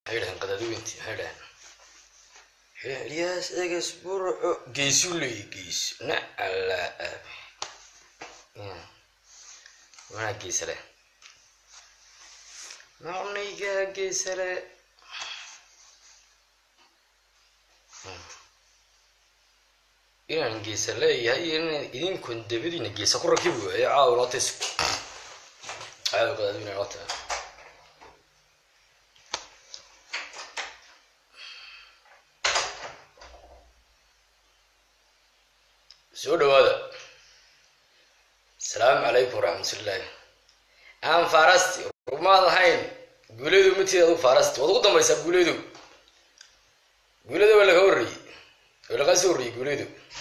maxay dhahan qadaadiweynti maxay dhahan elyaas eges burco geesu leeyi gees nacala manaa geesale macnaygaa geesale inaan geesa leeyahay iyo in idinkun dabadiina geesa ku rakibi waayo caawa loota isku caawa qadaadiweyna loota soo dhawaada asalaamu calaykum waraxmatullaahi aan faarasti rumaad ahayn guuleedu matiid adu faarasti waad ugu dambaysaa guuleedu guuleeda waa laga horreeyey waa lagaa soo horreeyey guuleedu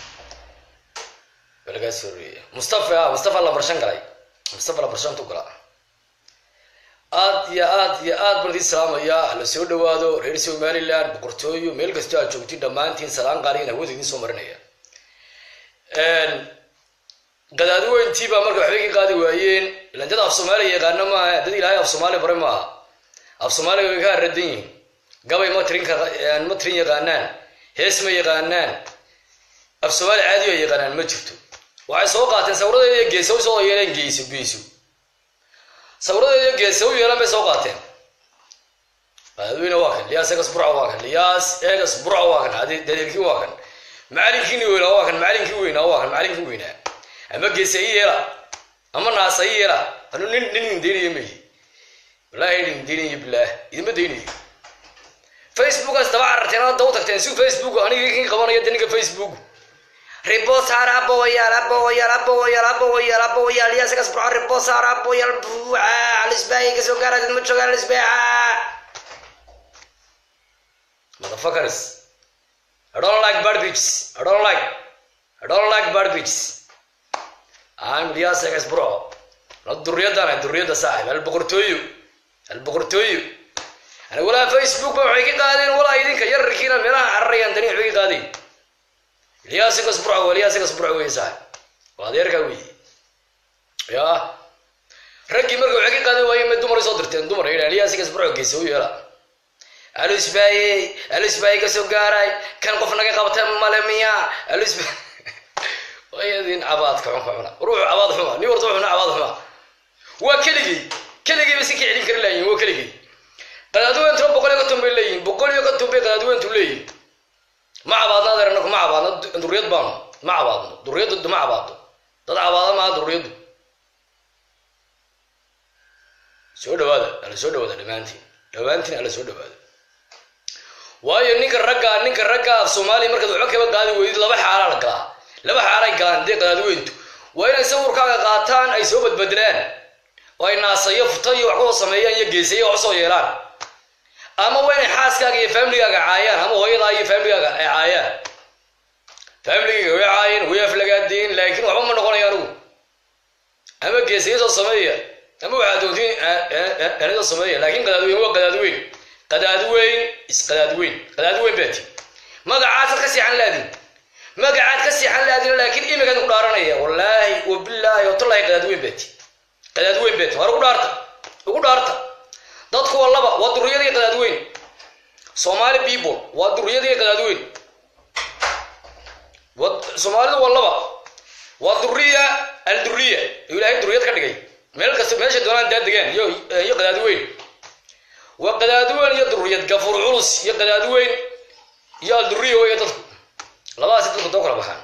waa lagaa soo horreeyey mustafa a mustafa lambarshan galay mustafa lambarshantu gala aad iyo aad iyo aad baan idin salaamayaa hala soo dhawaado reer somaliland boqortooyo meel kastoo aad joogtiin dhammaantiin salaan qaaliyan hawada idiin soo marinaya qadaadiweyntii baa marka waxbay ka qaadi waayeen ilan dad af soomaaliya yaqaano maaha dad ilaahay af soomaaliya bare maaha af soomaaliya way ka haradan yihiin gabay ma tirin ma tirin yaqaanaan hees ma yaqaanaan af soomaaliya caadi ay yaqaanaan ma jirto waxay soo qaateen sawiradeeda geesa u soo yeeleen geyso geyso sawiradeeda geesa u yeelan bay soo qaateen qadaadiweyne waa kan liyaas egas burca waa kan liyaas egas burca waa kan dadeerkii waa kan macalinkiini weynaa waa kan macalinkii weynaa waa kan macalinkii weynaa ama geesa i yeela ama naasa i yeela anu nin nin indeynayo mayi wallaahi nin indeynayo bilaah idinma deynayo facebookaas daba cararteen aad daba tagteen si facebook aniga kin qabanaya de ninka facebook ribosaar aboyaal aboyaal aboyaal aboyaal aboyaal yaasagas burco ribosaar aboyaal buuca alisbaaya kasoo gaara dad ma joogaan alisbaaca motherfuckers I don't like bad bitches. I don't like. I don't like bad bitches. I'm Elias Egas bro. La durriyadana durriyada saaxib hal boqortooyo hal boqortooyo ana walaa facebook ba waxay ka qaadeen walaa idinka yararkiina meelaha cararayaan dani waxay ka qaadeen Elias Egas bro Elias Egas bro way saaxib waa adeerka wey ya raggii marka waxay ka qaadeen waayeen ma dumar soo dirteen dumar ay Elias Egas bro geeso yeela alisbaayey alisbaayey kasoo gaaray kan qof naga qabta male miya alisba wayadin cabaadka xunka cuna ruux cabaad xuma nin warta xuna cabaad xuma waa keligii keligii ba si ka celin kari laayihin waa keligii qadaadiweentuna boqol iyo konton bay leeyihin boqol iyo konton bay qadaadiweentu leeyihin ma cabaadna adeer anaku ma cabaadno duriyad baanu ma cabaadno duriyaddu ma cabaadno dad cabaada maaha duriyaddu soo dhawaada ala soo dhawaada dhammaantiin dhammaantiin ala soo dhawaada waayo ninka ragga ninka ragga af soomaaliya markaad waxba kaba qaadi weydid laba xaalaa la galaa laba xaalay galaan dee qadaadiweyntu waa inay sawirkaaga qaataan ay soo badbedelaan oo ay naasayo futa iyo wax kusoo sameeyaan iyo geesayo wax usoo yeelaan ama waa inay xaaskaaga iyo faamiligaaga caayaan ama hooyadaa iyo faamiligaaga ay caayaan faamiligayga way caayeen way aflagaadeen laakiin waxba ma noqonayo anigu ama geesayo soo sameeya ama waxaa doontiin anidoo sameeya laakiin qadaadiweyn waa qadaadiweyn qadaadweyn isqadaadweyn qadaadweyn baati magacaasad ka siixan laadin magacaad ka siixan laadin laakiin imikaad ku dhaaranaya wallaahi wabilaahi watallahi qadaadweyn baati qadaadweyn baati war ugu dhaarta ugu dhaarta dadku waa laba waa duriyadii qadaadweyn somali people waa duriyadii qadaadweyn soomaalidu waa laba waa duriya alduriya ilaahay duriyad ka dhigay meel kasta meesha doonaan daa degaan iyo iyo qadaadweyn waa qadaadiweyn iyo duriyad gafuur culus iyo qadaadiweyn iyo alduriya wey dadku labadaasi dadku doo kala baxaan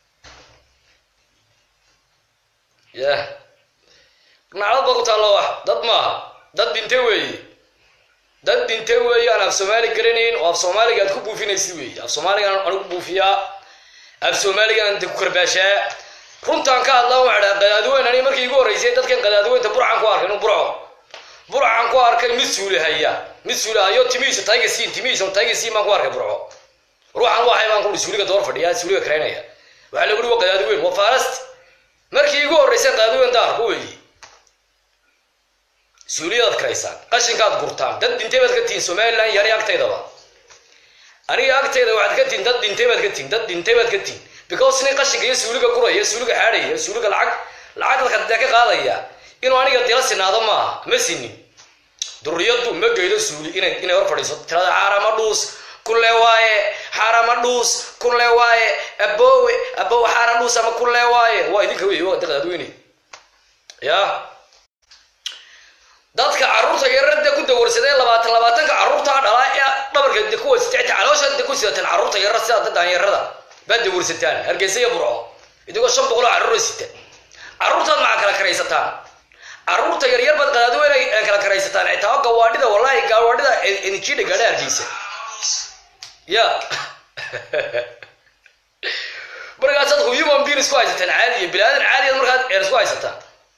ya nacdad baa ku taallo wax dad maaha dad dhinte weeye dad dhinte weeye aan af soomaali garanayn oo af soomaaliga aad ku buufinaysid weeye af soomaaligaan aan ku buufiyaa af soomaaligaan ku karbaashaa runtaan ka hadlaa waxaa dhaha qadaadiweyn ani markii igu horreysay dadkan qadaadiweynta burcan ku arkay inuu burco burcan ku arkay mid suulahaya mid suulahayo timihiisa taygasiin timihiisa taygasiin baan ku arkay burco ruuxan waxay baan kuhi suuliga door fadhiya suuliga karaynaya waxaa lagu hi waa qadaadiweyn waa faarasti markii igu horreysay qadaadiweyn daar ku weeyi suuliyadaad karaysaan qashinkaad gurtaan dad dhintay baad ka tihiin somalilan iyo aniga agtaydaba aniga agtayda waxaad ka tihiin dad dhintay baad ka tihiin dad dhintay baad ka tihiin because nin qashinka iyo suuliga guraya suuliga xaadhaya suuliga lacag lacag dadka ka qaadaya inuu aniga dila sinaado maaha ma sinin duriyadu ma geydo suuli inay inay hor fadhiiso tirada xaarama dhuus kulle waaye xaarama dhuus kulle waaye aboowe aboowe xaara dhuus ama kulle waaye waa idinka wey waa daqdaadweyne ya dadka carruurta yarada ku dawarsadee labaatan labaatanka carruurtaa dhalaa ee dhabarka de kuwa sitecta caloosha de ku sidataan carruurta yarar sida dadaan yarada baad dawarsataan hargeysa iyo burco idigoo shan boqoloo carruura sita carruurtaad maxaa kala karaysataan carruurta yaryar baad qadaadweyne kala karaysataan xitaa gawaadhida wallahi gawaadhida idinkiidha gaadha hargeysa ya markaasaad human being isku haysataan caadiya bilaadan caadiyaad markaad eer isku haysataan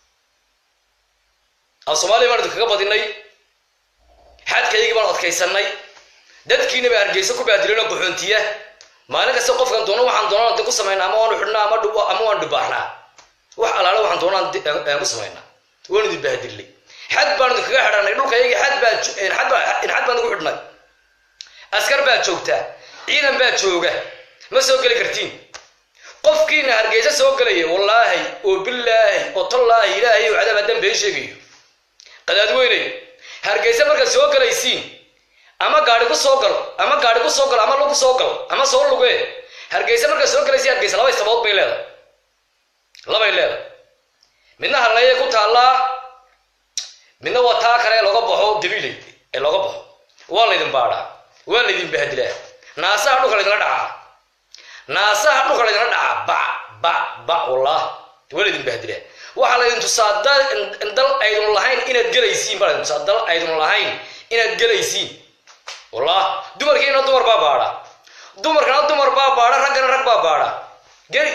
aan soomaaliya baan idinkaga badinay xadkaygii baan adkaysanay dadkiina baa hargeysa ku baadileen oo qaxoontiya maalin kasta qofkan doono waxaan doonaan de ku samaynaa ama waanu xidhnaa ama ama waan dhibaaxnaa wax alaale waxaan doonaan aan ku samaynaa waan idin bahdilnay xad baan idinkaga xidhanay dhulkayagii xad baa xad baa xad baan igu xidhnay askar baa joogtaa ciidan baa jooga ma soo geli kartiin qofkiina hargeysa soo gelaya wallaahi oo bilaahi oo tallaahi ilaahay oo cadaab haddaan been sheegayo qadaadweyney hargeysa markaad soo gelaysiin ama gaari ku soo galo ama gaari ku soo galo ama lagu soo galo ama soo lugee hargeysa markaad soo gelaysiin hargeysa laba istabood bay leedahay labay leedahay midna harleeye ku taallaa midna waa taa kale looga baxo dabiiley ee looga baxo waa laydin baadhaa waa laydin bahdilaa naasaha dhulka laydinla dhacaa naasaha dhulka laydinla dhacaa ba ba ba wallah waa laydin bahdilaa waxaa laydin tusaa dal aydun lahayn inaad gelaysiin baa laydin tusaa dal aydun lahayn inaad gelaysiin wallah dumarkiina dumar baa baadha dumarkana dumar baa baadha raggana rag baa baadha geli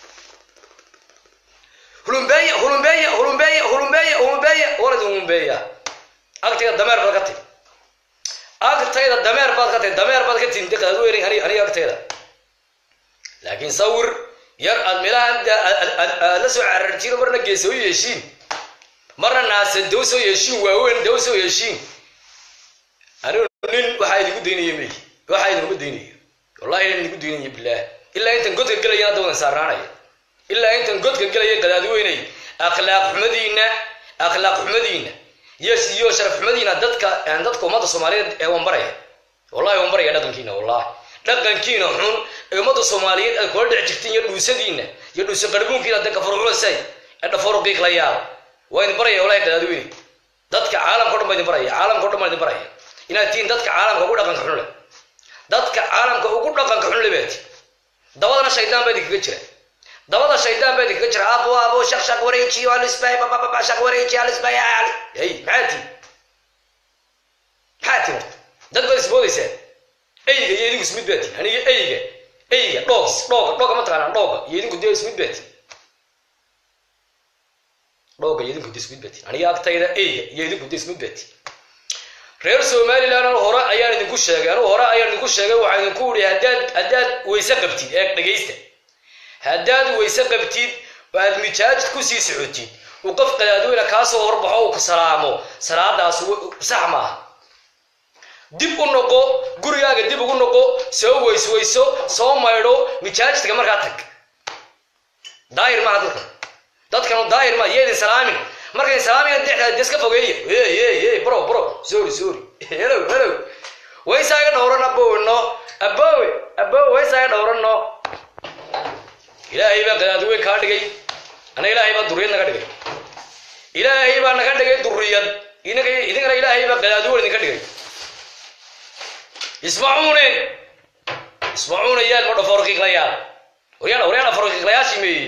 hulumbeeya hulumbeeya hulumbeeya hulumbeeya hulumbeeya waa laydin hulumbeeya agtayda dameer baad ka tiri agtayda dameer baad ka tiri dameer baad ka tiri diqaadweynay ani aniga agtayda laakiin sawir yar aad meelaha aad la soo cararjiin marna geesa u yeeshiin marna naasa daw soo yeeshiin waaweyn daw soo yeeshiin anigu nin waxaa idinku daynaya mey waxaa idinuma daynayo wallahi nin idinku daynaya bilaah ilaa intan godka gelaya hadda wadan saaraanaya ilaa intan godka gelaya qadaadweynay akhlaaq xumadiina akhlaaq xumadiina iyo iyo sharaf xumadiina dadka dadka ummadda soomaaliyeed ee wanbaraya wallahi wanbaraya dhaqankiina wallahi dhaqankiina xun ee ummadda soomaaliyeed aad kula dhici jirtiin iyo dhuusadiina iyo dhuusa qarbuunkiina de kafaruxusay ee dhaforuqiiq la yaaba waa idin baraya wallahi qadaadweyne dadka caalamka o dhan baa idin baraya caalamka o dhan baa idin baraya inaad tihiin dadka caalamka ugu dhaqanka xun leh dadka caalamka ugu dhaqanka xun leh baati dabadana shaydaan baa idinkaga jira dabada shaydaan baa idinkaga jira abo abo shaq shaq wareejiyo alisbay bababa shaq wareejiyo alisbay ali hey maxaa tii maxaa tii horta dad baad isboodaysaa eyga iyo idinku ismid baati aniga eyga eyga dhoog dhooga dhooga ma taqaanaa dhooga iyo idinku dee ismid baati dhooga iyo idinku dee ismid baati aniga agtayda eyga iyo idinku dee ismid baati reer somaliland anu hore ayaan idinku sheegay anugu hore ayaan idinku sheegay waxaan idinku uri haddaad haddaad weyse qabtid ee dhegaysta haddaad weyse qabtid aad mijaaj kusii socotid uu qof qadaadweyne kaasoo horbaxo uu ku salaamo salaadaas sax maaha dib u noqo gurigaaga dib ugu noqo soo weysweyso soo maydho mijaajidka markaa tag daahir maaha dadkan dadkanu daahir maa yeedin salaamin markayn salaamina dexdaa deska fogeeya hey hey hey bro bro sorry sorry hello hello waysaaga dhowran abowno abowe abowe waysaaga dhowranno ilaahay baa qadaadweyn kaa dhigay ana ilaahay baa duriyad naga dhigay ilaahay baa naga dhigay duriyad idinkana ilaahay baa qadaadweyn idinka dhigay ismacuune ismacuuna yaal ma dhafoorqiiqlayaal waryaal waryaal dhafoorqiiqlayaashii meeye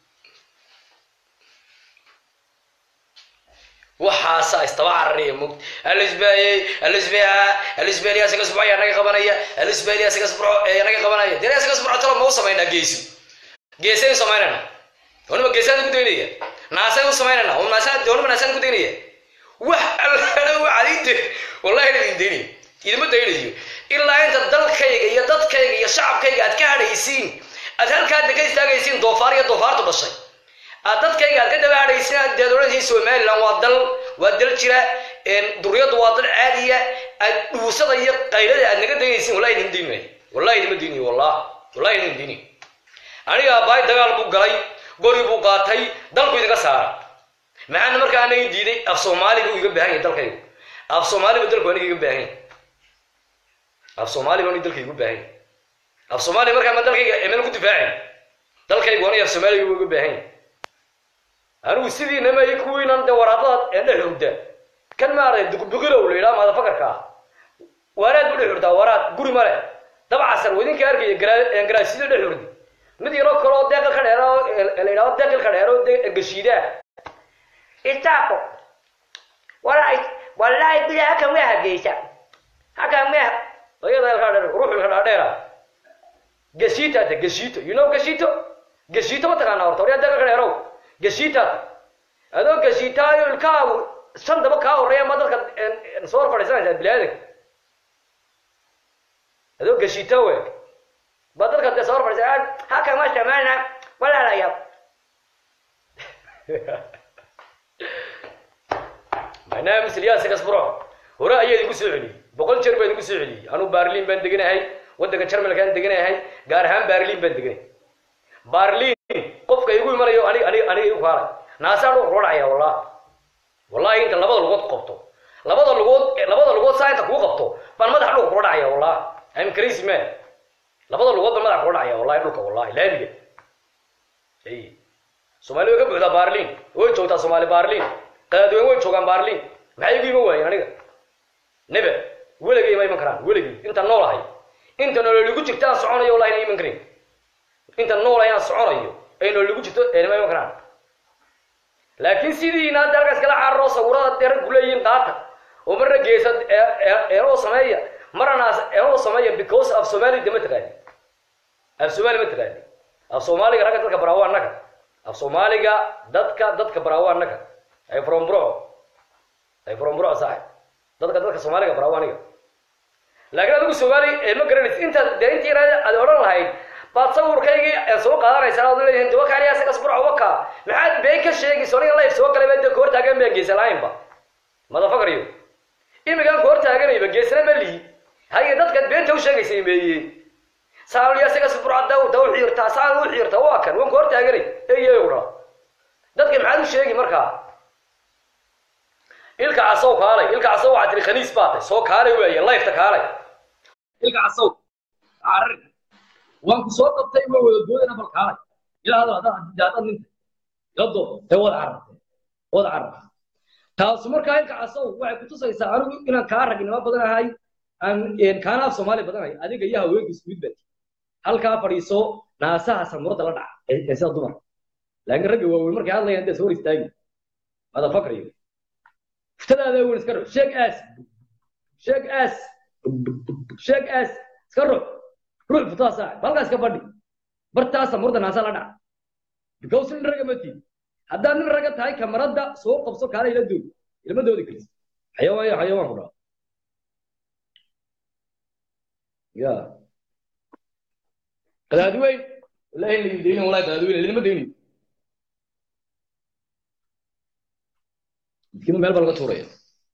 waxaasaa istaba cararaya mug alisbaayey alisbaa alisbaaliya isaga subco ayaa naga qabanaya alisbaaliya isaga subco ayaa naga qabanaya dee isaga subco talo ma u samaynaa geesu geesaynu samaynayna doonima geesaan ku daynaya naasaan u samaynayna oo naasaan doonima naasaan ku daynaya wax alala waxaad ii wallahi na idin daynaya idima daynayo ilaa inta dalkayga iyo dadkayga iyo shacabkayga aad ka hadhaysiin aad halkaadna ka istaagaysiin doofaar iyo doofaartu dhashay aad dadkayga aad ka daba hadhaysiin aad deed odhanaysiin somaliland waa dal waa dal jira duriyadu waa dal caadiya aad dhuusada iyo qaylada aad naga daynaysiin wallahi idima daynayo wallahi idima daynayo wallah wallahi idima daynayo aniga aabbahay dagaal buu galay gori buu qaatay dalku idinka saara maxaana markaa anaga diiday af soomaali buu iga baahan yahay dalkaygu af soomaali ba dalku aniga iga baahan af soomaali ba aniga dalka igu baahan af soomaali markaa ma dalkayga emen ku difaacin dalkaygu aniga af soomaaliga igu baahan anigu sidii namay kuwiinan de waraaqada ee dhex hurda kan maaragtay duqbiqilow la yidhaha maadafakarka ah waaraad bu dhex hurdaa waraad guri male dabcasar wadinka arkaya garaasida dhex hurdi mid yaroo kale oo deeqil ka dheero la yidhahdo deeqil ka dheero gashiidaa isaaqo wallahi wallahi bila halkan waa hageysa halkan waa ayada ilka dheer ruuxu ilka dheera gashiita ta gashiito you know gashiito gashiito ma taqaanaa horta waryaa deeqil ka dheerow gashiita adoo gashiitaayo ilkaagu shan daba kaa horeeya ma dadka soo hor fadhiisanaysaa bilaadanka adoo gashiita we ba dadka dee soo hor fadhiisa halkan waa samaana walaalayaal barnaamij ilyaas kasbro hore ayaa idinku soo celiyey boqol jeer baa idinku soo celiyey anuu barlin baan deganahay waddanka jarmalkaan deganahay gaar ahaan barlin baan deganay barlin qofka igu imanayo anig anig aniga igu kaalay naasaa dhuu kula dhacaya wallahi wallahi inta labada lugood qabto labada lugood labada lugood saa inta kuu qabto baan madaxa dhulka kula dhacaya wallahi I'm crazy man labada lugood baan madaxa kula dhacaya wallahi dhulka wallahi laamiga ay soomaali way ka buuxdaa barlin way joogtaa soomaali barlin qadaadweyne way joogaan barlin maxay igu iman waayeen aniga nebe weligay ma iman karaan weligay inta noolahay inta nololigu jirta aan soconayo wallahi na iman karin inta noolahay aan soconayo ay nololigu jirto ma iman karaan laakiin sidiina hadda halkaas kala cararo sawirada dee raggu leeyihiin qaata oo marna geesa eenoo sameeya marna eenoo sameeya because af somali de ma taqaani af somali ma taqaani af soomaaliga ragga dadka baraawo annaga af soomaaliga dadka dadka baraawo annaga ay from bro ay from bro saaxib dadka dadka soomaaliga baraawo aniga laakiin adigu soomaali ma garanaysa inta dee intii yaraada aad odhan lahayd baad sawirkaygii soo qaadanaysaa ood leeyihiin dawa kaaliya sagas burco waka maxaad been ka sheegayso aniga life soo galay baa koor taagan baan geesa lahaynba madafakariyo imigaan koor taaganayba geesna ma lihi haye dadkaad beenta u sheegaysay meeye saaliya sagas burco daw daw xiirtaa saan u xiirtaa waa kan waan koor taaganay eeyo dha dadka maxaad u sheegi markaa ilka casow kaalay ilka casow waxaa tiri khaniis baa tay soo kaalay weeye lifeta kaalay ilka casow carar waan ku soo qabtay ma wada doodana bal kaalay ilaa hada hada hada ninta ila doo tay wada carartay wada carartay taasu markaa ilka casow waxay ku tusaysaa anigu inaan kaa ragnimo badan ahay aan kaana af soomaali badan ahay adiga iyo haweenka isku mid baati halkaa fadhiiso naasaha samurada la dhaca ee sida dumar laakiin ragga waaweyn markay hadlayaan dee soo hor istaagi mada fakriyo فتلاذا وين سكروا شيك اس شيك اس شيك اس سكروا روح فتا ساعة بلغا سكبردي برتاسا مردا ناسا لدع بكوس نرغا متي هدا نرغا تاي كاميرا سو قبسو كالا الى دول الى ما دودي كريس حيوان يا حيوان هنا يا قلادي وين والله اللي يديني والله قلادي وين اللي ما ديني midkiiba meel baa laga tuuraya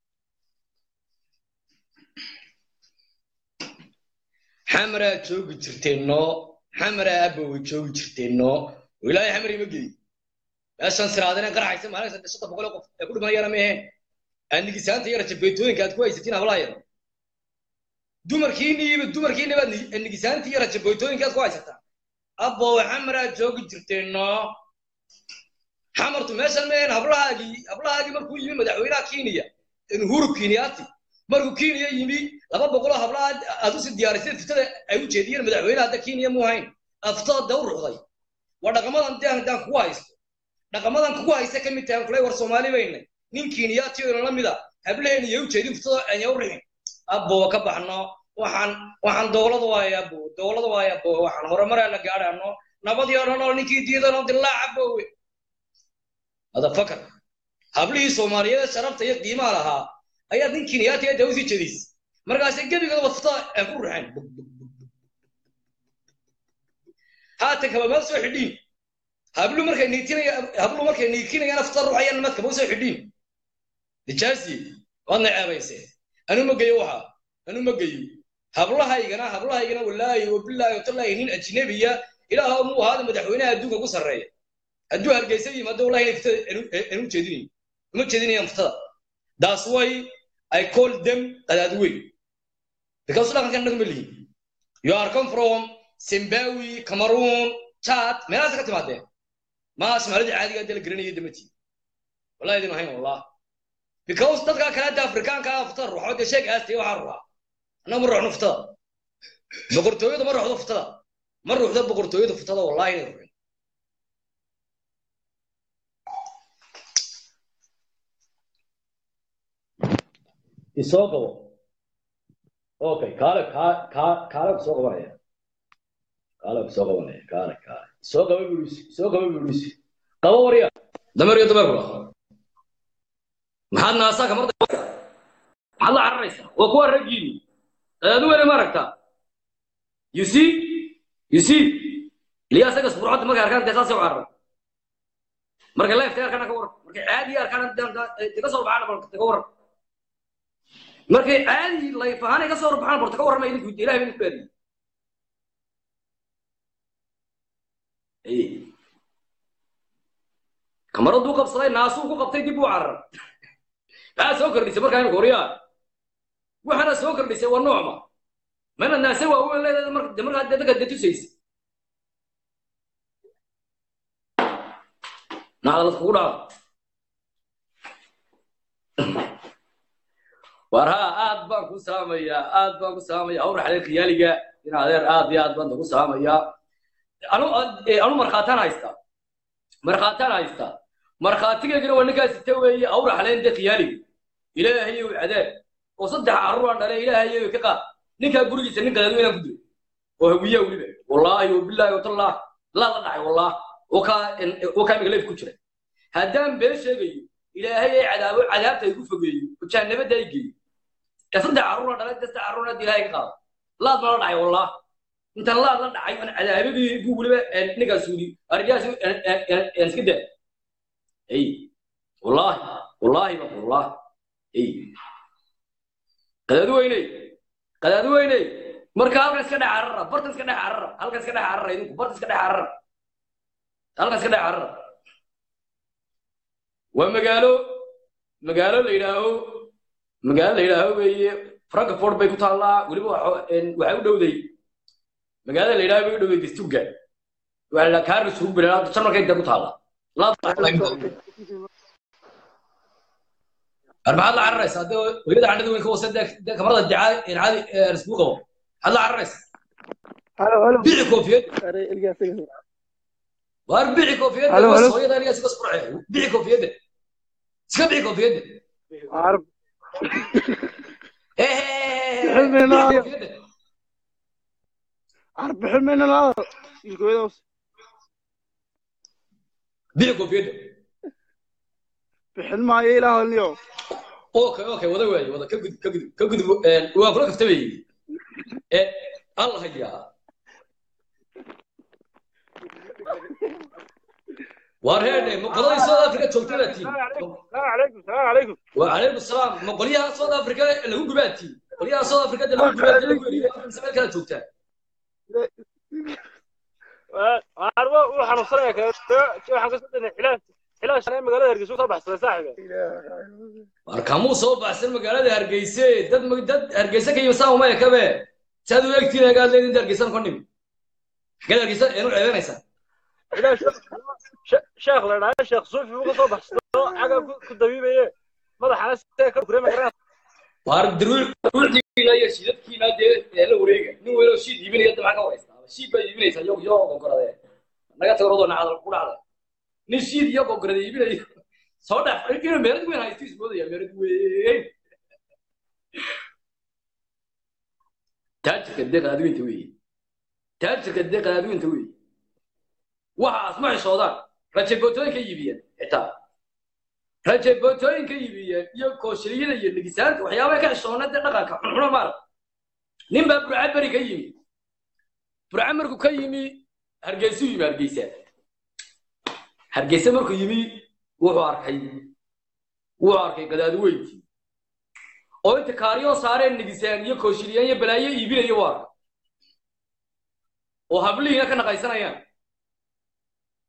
xamaraa joogi jirteenno xamaraa abba way joogi jirteenno oo ilaahay xamar ima geey meeshan siraadina qarxaysa maalinta shanta boqol qof ee ku dhimanayana meeheen aanigisaanta yara jabeetooyinka aad ku haysatiin hablaha yar dumarkiiniiba dumarkiiniba nigisaantii yara jabeetooyinka aad ku haysataa abbo xamaraa joogi jirteenno xamartu meeshan meen hablahaagii hablahaagii markuu yimi madaxweynaha kenya uhuru kenyaati markuu kenya yimi laba boqoloo hablaha aad usi diyaarisay fitada ay u jeediyeen madaxweynaha hadda kenya mu hayn aftada dee u ruxday waa dhaqamadan dee haddaan kugu haysto dhaqamadan kugu haysta ka mid tahay kulay war soomaali baynay nin kenyaati oo la mida hablaheena iyo u jeedin fitada anya u rixin abbo ka baxno waxaan waxaan dowlada waaya abbo dowlada waaya abbo waxaan horumareena gaadhano nabadii oo dhan oo ninkii diidanoo dilaaca bowe motherfucker hablihii soomaaliyeed sharafta iyo qiimaha lahaa ayaa nin kenyaati ee dawsi jediis markaasay gebigooda wafta ay ku ruxeen haatan kaba ma soo xidhiin hablu markay niitinaya hablu markay niikinayaan afta ruuxayaan madka ma soo xidhiin nijaasi waadna ceebayse anu ma geyo waxa anu ma geyo hablahaygana hablahaygana wallaahi wabilaahi watallaahi nin ajnabiya ilaaha muu ahaada madaxweynaha adduunka ugu sarreeya hadduu hargeysa yimaado wallahi inay fitada anu jeedinayo uma jeedinayaan fitada daas way i call them qadaadweyn because dhaqankan dhaqan ma lihin you are come from zimbabwe cameroon chad meelahaas ka timaadeen ma soomaalida caadiga dee la garanaya damati wallahi idin ahayn wallah because dadka kale hadda afrikaanka ah futada ruuxo dee sheeg aastay waxaa ruuxa annaga ma ruuxno futada boqortooyada ma ruuxdo futada ma ruuxdo boqortooyada futada wallahi inay ruuxin isoo qabo okay kaale kaa kaa kaale ku soo qabanaya kaale ku soo qabanaya kaale kaale soo qaba burusi soo qaba burusi qabo warya dameer iyo dameer kula maxaad naasaa kamarda maxaad la cararaysaa waa kuwa raggiini adaadu weyne ma aragtaa you see you see liya asaga sburcadda markay arkaan dee saasay u cararay markay leeftay arkaan ka waran markay caadi arkaan ka soo baxaan balka ka waran markay caadi layf ahaan ay ka soo baxaan balka ka warrama idinku ilahay baa idinku aadiyey kamaraduu qabsaday naasuu ku qabtay dib u carar maxaa soo kordhisay markaa imika waryaa waxaana soo kordhisay waa noocma mana naase waa weyn leedahay marka de markaa dadka de tusaysa nacdalad kugu dhaca war haa aad baan ku saamayaa aad baan ku saamaya hawr xaleer khiyaaliga in adeer aad iyo aad baan ku saamayaa anu anu markhaataan haystaa markhaataan haystaa markhaatigeedina waa ninkaas ita weeye awra xaleen de khiyaaliga ilaahayow cadaab oo saddex carruuraan dhale ilaahayow ka qaad ninkaa gurigiisa nin qadaad weynaan ku dilay oo hawiyaa weliba wallaahi wabilaahi watallaah laa la dhacay wallaah oo kaa oo kaa miga leef ku jira haddaan been sheegayo ilaahay ay cadaabo cadaabta ay ku fogeeyo oo jahanabadda ay geeyo ee saddex carruuraan dhale de saddex carruuraan hadda ilaahay ka qaado laad ma la dhacay wallaah intaan laad la dhacay aan cadaabadii buu weliba ninkaas suudi arrintaas iska daa ay wallaahi wallaahi ba wallah ay qadaadu weyney qadaadu weyney marka halkan iska dhex carara bartan iska dhex carara halkan iska dhex carara idinku bartan iska dhex carara halkan iska dhex carara waa magaalo magaalo la yidhaaho magaalo la yidhaaho weeye frankfort bay ku taallaa weliba waxay u dhowday magaalada la yidhaaho bay u dhowday dastuga waxaa la kaaris rugbi janarkay dee ku taallaa maxaad la cararaysaa dee hooyada candhada weyn ka hoose dee kamarada dicaa caadi isku qabo maxaad la cararaysaa bici koofiyad waar bici koofiyadda hooyada aniga iska squrce bici koofiyadda iska bici koofiyadda bici koofiyadda bixin maayo ilaah niyo okay okay wada waaye wada ka gudub ka gudub ka gudub waa kula kaftamayey ee allah yaa waar heedhe ma qoladii south africa joogtadatiin wacalaykum salaam ma qolyaha south africa lagu gubaatiin qolyaha south africa de lagu gubaatiin lagu eriyo meel kala joogtaa arbo uu xanuunsanaya waxaan kasoo dhanay xilaas xilaas shanay magaalada hargeysa soo baxsaday saaxiga war kamuu soo baxsan magaalada hargeyse dad dad hargeysa ka yimi saa uma ekabe saad u egtiin agaad leedin hargeysan ka nimi xageed hargeysa eenu ceebanaysaa sheekh la dhahay sheekh suufi uu ka soo baxsado caga ku dabiibaye madaxana see ka kurema garan waar daruucdiina iyo shidadkiina dee la wareega nin weynoo shiid iibinaya dabcan ka waraysta shiid baa iibinaysaa yo yo gogoradee naga tago rodoo nacdal ku dhacda nin shiid iyo gogorada iibinayo soo dhaaf inuu meerad weyn haysto ismoodaya meerad weyn taajirka dee qadaadweynta weeye taajirka dee qadaadweynta weeye waxaas ma xishoodaan rajabootooyinka iibiyeen xitaa rajabootooyinka iibiyeen iyo kooshiliyada iyo nigisaanta waxyaabay ka xishoona dee dhaqanka xunxuna maarag nin baa burca beri ka yimi burca markuu ka yimi hargeysuu yimi hargeysa hargeysa markuu yimi wuxuu arkay wuxuu arkay qadaadweyntii oo inta kaariyo saareen nigisaan iyo kooshiliyaan iyo balaayo iibinaya waa arkay oo hablihiina ka naqaysanayaan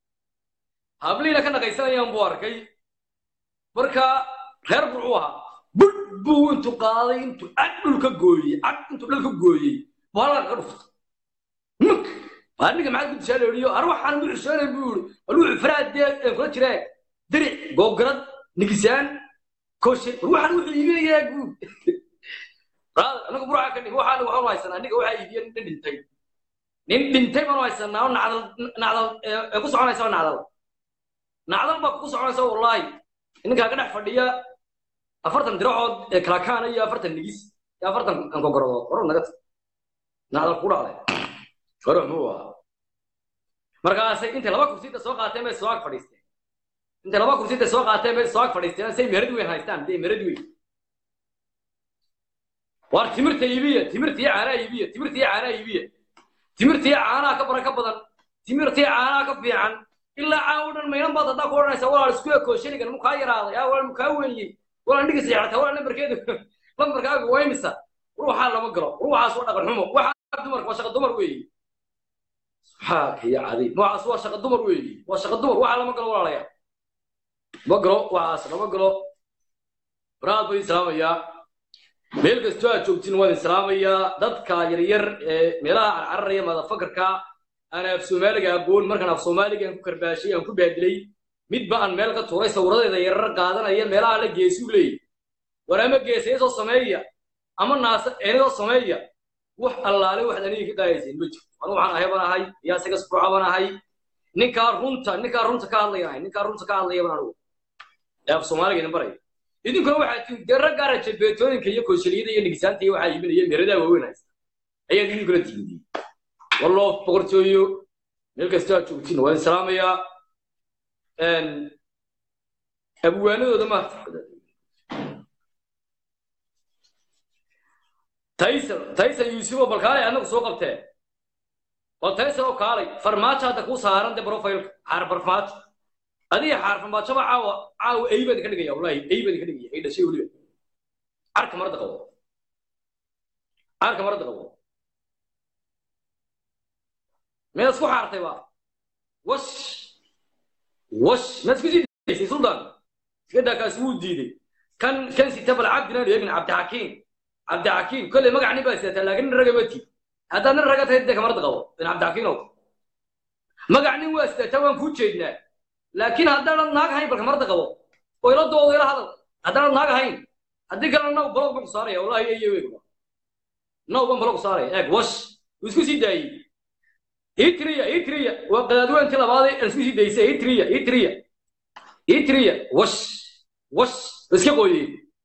hablihiina ka naqaysanayaan buu arkay marka reer burcuu ahaa bud buu intuu qaaday intuu cad dhulka gooyey cad intuu dhulka gooyey baa la ka dhuftay muk aniga maxaad ku tusaaleeliyo ar waxaan u xuseenay buu yidhi war wuxuu faraadee ee kula jiree diric goobgarad nigisaan koshe war waxaan wuxuu iibinayaa guud brother anagu burca ka dhig waxaan waxaan haysanaa aniga waxaa iibiya nin dhintay nin dhintay baan haysanaa oo nacdal nacdal ee ku soconaysa oo nacdal nacdal baa ku soconaysa wallaahi ninkaa ka dhex fadhiya afartan diracood ee kalakaana iyo afartan nigis iyo afartan ankogorodood hore naga tag nacdal ku dhacday hore muxuu ahaa markaasay intay laba kursiida soo qaateen bay soo ag fadhiisteen intay laba kursiida soo qaateen bay soo ag fadhiisteen say meherad weyn haystaan dee meherad weyn waar timirta iibiya timirta iyo caanaa iibiya timirta iyo caanaa iibiya timirta iyo caanaha ka baran ka badan timirta iyo caanaha ka fiican ilaa caan u dhan maynan baad haddaa ku odhanaysa walaal isku ekoo shiligan mukaa yaraaday aa walaal mukaa weyniyey walaal dhigis yeexata walaal lambarkeedu lambarkaagu waa imisa ruuxaa lama galo ruuxaas waa dhaqan xumo waxaa dumarka waa shaqa dumar weeye subxaanka iyo cadiib noocaas waa shaqa dumar weeye waa shaqa dumar waxaa lama galo walaalayaa ma galo waxaas lama galo baraad buu islaamayaa meel kastoo aad joogtiin waan islaamayaa dadka yaryar ee meelaha carcararaya madafakarka aan af soomaaliga aqoon markaan af soomaaliga aan ku karbaashay aan ku baadilay midba aan meel ka tuuray sawiradeeda yarar qaadanaya meelaha la geesuu leeyay war ama geesayasoo sameeya ama naasa eenadoo sameeya wax allaale waxaad aniga ka qaadayseen ma jirto anu waxaan ahay baan ahay yaa isaga sbuuca baan ahay ninkaa runta ninkaa runta ka hadlaya ahay ninkaa runta ka hadlaya baan anugu ee af soomaaliga idin baraya idinkuna waxaa tiin dee rag gaara jebeetooyinka iyo kooshaliyada iyo nigisaanta iyo waxaa iibinaya meeradaa waaweyn haysta ayaad idinkuna tiimidiyey walloo boqortooyo meel kastoo aad joogtiin waan islaamayaa abwaanadooda maarta taysan taysan yuusubo bal kaalay annagu soo qabtee bal taysan oo kaalay farmaajo hadda kuu saaran de profilka xaar farmaajo adiga xaar farmaajoba caawa caawa ey baan ka dhigaya wallahi ey baan ka dhigaya ay dhashay weliba carka marada qabo carka marada qabo miyaad isku xaartay ba wash wash miyaad isku sii daysay suldan iska daa kaasi wuu diiday kan kan sita bal cabdinaan eegin cabdixakiim cabdixakiim kolley magac nin baa sidataa laakiin nin raga mati haddaad nin raga tahay dee kamarada qabo in cabdixakiinow magac nin waa sidataa waan kuu jeednaa laakiin haddaanad naag hayn bal kamarada qabo oo ila doodo ila hadal haddaanad naag hayn haddii kalena naw balog baan ku saaraya wallahi eyo eegba naw baan balog saaraya eeg wash wuu isku sii daayey itriya itriya waa qadaadweyntii labaadee aan isku sii daysay itriya itriya itriya wash wash iska qooyeen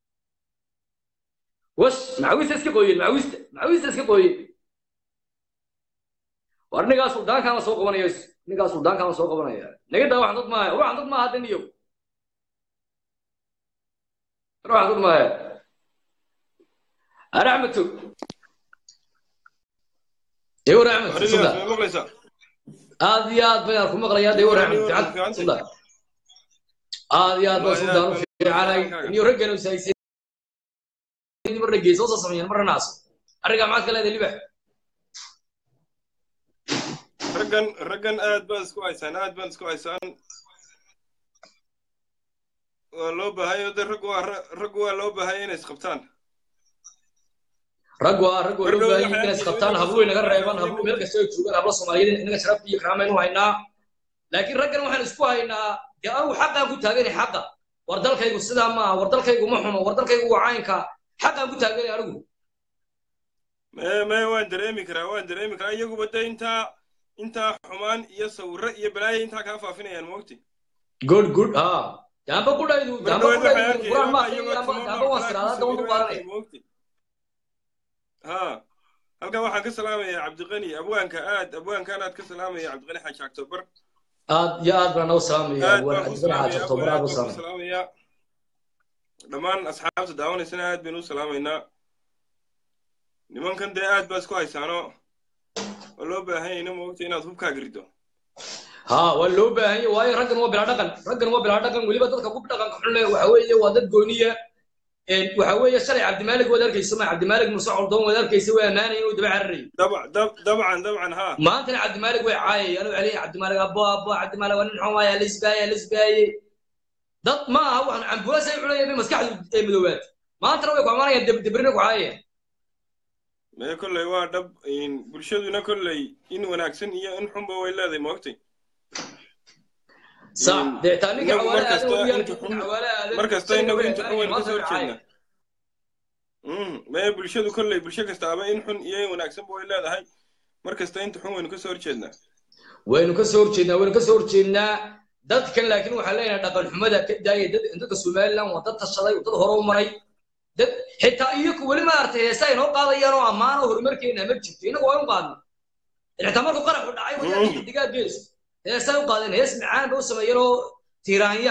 wash macawista iska qooyeen macawista macawista iska qooyeen war ninkaa suldaankaama soo qabanaya ninkaa suldaankaama soo qabanaya naga daa waxan dad maaha waxan dad maaha hadda niyow waxan dad maaha ar axmed tog ewer axmed suldan aad iyo aad bayaan ku maqlayaa ewer axmed fiican suldan aad iyo aad baa suldan u fiicanay niyo raggan usahaysay marna gees oo soo sameeyeen marna naaso arrigaa maxaad ka leedahay libax raggan raggan aad baan isku haysaan aad baan isku haysaan waa loo baahayo de rag waa rag waa loo baahaya inay isqabtaan rag waa rag waa loo baahaya inay isqabtaan habluhu inaga reebaan habluhu meel kasta ay joogaan hablo soomaaliyeed inaga sharaf iyo karaamayn u haynaa laakiin raggan waxaan isku haynaa dee anigu xaqaan ku taaganay xaqa war dalkaygu sidaa maaha war dalkaygu ma xumo war dalkaygu waa caynka xaqaan ku taaganay anigu me me waan dareemi karaa waan dareemi karaa iyaguba de intaa intaa xumaan iyo sawirro iyo balaayo intaa kaa faafinayaan moogti good good ha daamba kudhaydu daamba kudhaydu quraan ma akhriyo daamba daamba waan siraada daban ku qaadanaya moogti ha halkan waxaan ka salaamayaa cabdiqani abwaanka aad abwaankan aad ka salaamaya cabdiqani xaaji october aad iyo aad baan noo salaamaya aad waan baan ku cabdibana xaaji salaamaya october aad u abwaan baan ku salaamaya salaamaya dhammaan asxaabta daawanaysana aad baynu u salaamaynaa nimankan dee aad baa isku haysaano waa loo baahan yahayna moogta inaad hubkaaga riddo ha waa loo baahan yahay waayo raggan waa bilaa dhaqan raggan waa bilaa dhaqan weliba dadka ku dhaqanka xun leh waxa weeye waa dad gooniya Een, waxa weeye shalay cabdimaalig waad arkaysa ma cabdimaalig muuse coldoon waad arkaysa waa ammaanaya inuu daba cararayay dab- dab- dabcan dabcan ha maantana cabdimaalig way caayayaan waxay leeyihin cabdimaalig abo abo cabdimaalig waa nin xun waaya lisbaaye lisbaaye dad ma aha waxaan cambulas ay cunayeen bay maskaxdu ee midoobaad maantana way ku amaanayaan deb- debrina ku caayayaan mee kolley waa dhab in bulshaduna kolley in wanaagsan iyo in xunba way leedahay moogtay sax Mm. dee taa ninka Inagu xawaale markasta aadan weeyaan, inta xun- ninka xawaale aadan markasta isaga inagu way inta xun amaanayaan, waynu maanta kasoo way caayayaan. horjeednaa Mm, mee bulshadu kolley bulsho kastaaba in xun iyo in wanaagsanba way leedahay markasta inta xun waynu kasoo horjeednaa waynu ka soo horjeednaa waynu ka soo horjeednaa dadkan laakiin waxaan leenahay dhaqan xumada ka daaya dad dadka somaliland waa dad tashaday waa dad hore u maray dad xitaa iyaku weli maaragtay heesa ay noo qaadayaan oo ammaan oo horumarkeena ma jirto innagu waa u qaadna xitaa markuu qaraxu dhacay wayaan Mm. xidigaa gees heesay u qaadeen hees macaan ba u sameeyeen oo tiiraanya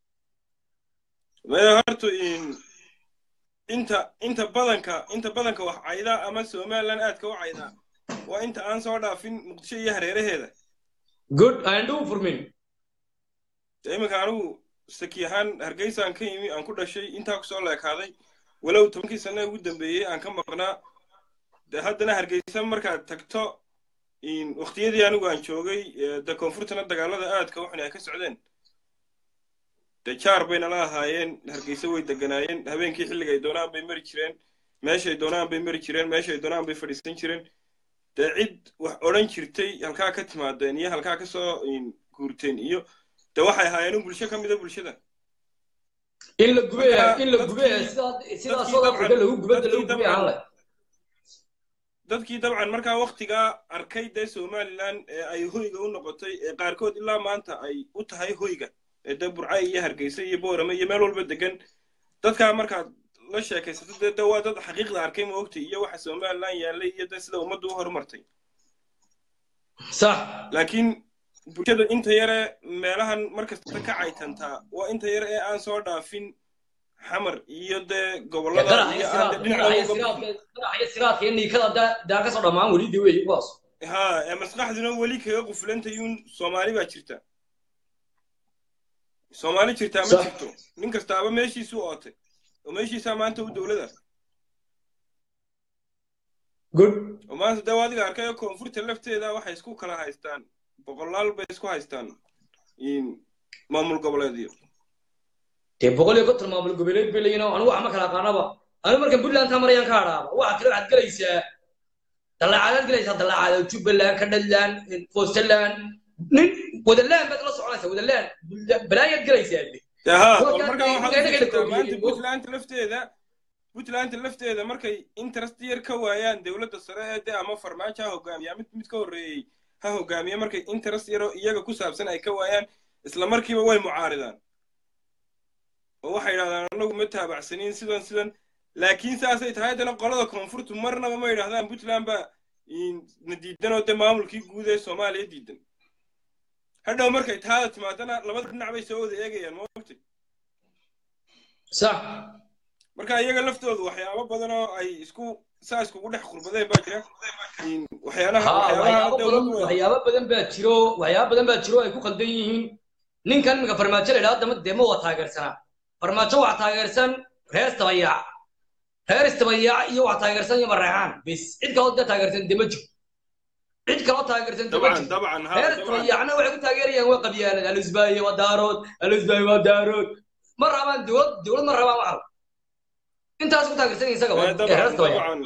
mee horta in inta inta badanka inta badanka wax cayda ama somaliland aadka u cayda waa inta aan soo dhaafin muqdisho iyo hareeraheeda good and do for me dee iminka anigu saki ahaan hargeysaan ka yimi aan ku dhashay intaa kusoo leekaaday walow tobankii sane ugu dambeeyey aan ka maqnaa dee haddana hargeysa markaad tagto in waqtiyadii anigu aan joogay ee dee koonfurtana dagaalada aadka waxun ay ka socdeen dee jaar bay nala ahaayeen hargeysa way deganaayeen habeenkii xilliga ay doonaan bay mari jireen meeshay doonaan bay mari jireen meeshay doonaan bay fadhiisan jireen dee cid wax odhan jirtay halkaa ka timaadeen iyo halkaa ka soo in, guurteen iyo dee waxay ahaayeen un bulsho ka mida bulshada in la gubay Marka, in la dadkii- gubay sidaa sidaa dadkii soo dabcan- afrika lagu gubada lagu dadkii gubay dabcan- aan leh dadkii dabcan markaa waktigaa arkay dee somaliland ee ay hoyga u noqotay ee qaarkood ilaa maanta ay u tahay hoyga ee dee burcay iyo hargeysa iyo boorame iyo meel walba degan dadkaa markaad la sheekaysato dee dee waa dad xaqiiqda arkay ma ogtay iyo waxa somaliland yaallay iyo dee sida ummaddu u horumartay sax laakiin bulshada inta yare meelahan markasta ka caytantaa waa inta yare ee aan soo dhaafin xamar iyo dee gobollada iyo aan dee dhinaca uga qaraxyo siraadka iyo niikada daa- daa ka soo dhammaan weli de wey kuwaas ha ee maskaxduna weli kaga quflantayuun soomaali baa jirta soomaali jirtaa ma Sax. jirto nin kastaaba meeshiisu ootay oo meeshiisaa maanta u dowlada good oo maanta dee waa adiga arkay koonfurta lafteeda waxay isku kala haystaan boqolaal bay isku haystaan in maamul goboleedyo dee boqol iyo konton maamul goboleed bay leeyihin oo anigu wax ma kala aqaanaba anigu markan puntland taa marayaan ka hadhaaba waxa kale waxaad gelaysaa dallacaadaad gelaysaa dallacaada jubbaland kadhaland fostaland nin wadaland baad la soconaysaa wadaland balaayaad gelaysaa de dee ha Kuwa bal markaa gaar- waxaad u inaga la fiirsataa maanta koobiyey. puntland lafteeda puntland lafteeda markay interest yar ka waayaan dowladda sare ee dee ama farmaajo ha hogaamiya mid mid ka horreeyey ha hogaamiya markay interest yaroo iyaga ku saabsan ay ka waayaan isla markiiba way mucaaridaan oo waxay yidhahdaan anagu ma taabacsanin sidan sidan laakiin saasay tahay haddana qolada koonfurtu marnaba ma yidhahdaan puntland baa in- na diidan oo dee maamulkii guud ee soomaaliya diidan hadhow markay taada timaadana labada dhinac bay soo wada eegayaan ma ogtay sax marka iyaga laftoodu waxyaabo badan oo ay isku saa iskugu dhex qurbadeen baa jira In waxyaalaha ha waxyaabaha waxyaabo badan dowladdu waxyaabo badan baa jiro waxyaabo badan baa jiro ay ku qaldan yihiin ninkan iminka farmaajo la yidhahdo dama dee ma waa taageersanaa farmaajo waa taageersan reer istabayaac reer istabayaac iyo waa taageersan iyo mareexaan bis cid kaloo dee taageersan dee ma jiro cid kaloo taageersan dee ma dabcan jiro dabcan ha reer dabcan istabayaacna waxay ku taageerayaan waa qabyaanad alisbaaye waa daarood alisbaaye waa daarood ma rabaan dowlad dowlad ma rabaan waxa intaas ku taageersan isaga waa Eh, ee reer dabcan istabayaac dabcan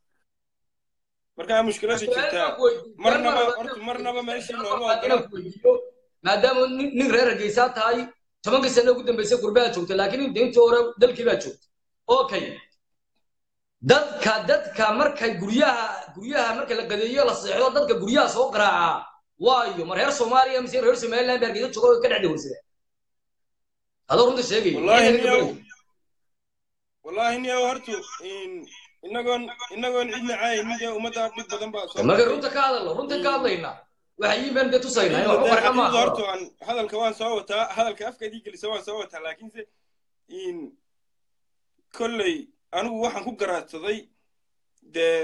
markaa mushkiladda jirtaa marnaba horta marnaba meeshii looma ogola maadaama nin nin reer hargeysaa tahay tobankii sano ugu dambeysay gurbaha joogta laakiin intii hore dalkii baa joogta okay dadka dadka markay guryaha guryaha marka la qadeeyo la seexdo dadka guryaha soo qaraaca waayo ma reer soomaaliya mise reer somaliland baa hargeysa jooga oo ka dhex dawarsada adoo runta sheegay wallaahi niyow wallaahi niyow hortu in inagoon inagoon cidna caaynin dee ummadda dhib badan baa soo marka runta ka hadalno runta ka hadlayna waxay yimaadeen dee tusaynaa in waxba farqa xaqiiqda maaha horta aan hadalka waan soo wataa hadalka afkaydii gelisa waan soo wataa laakiinse in kolley anigu waxaan ku garaadsaday dee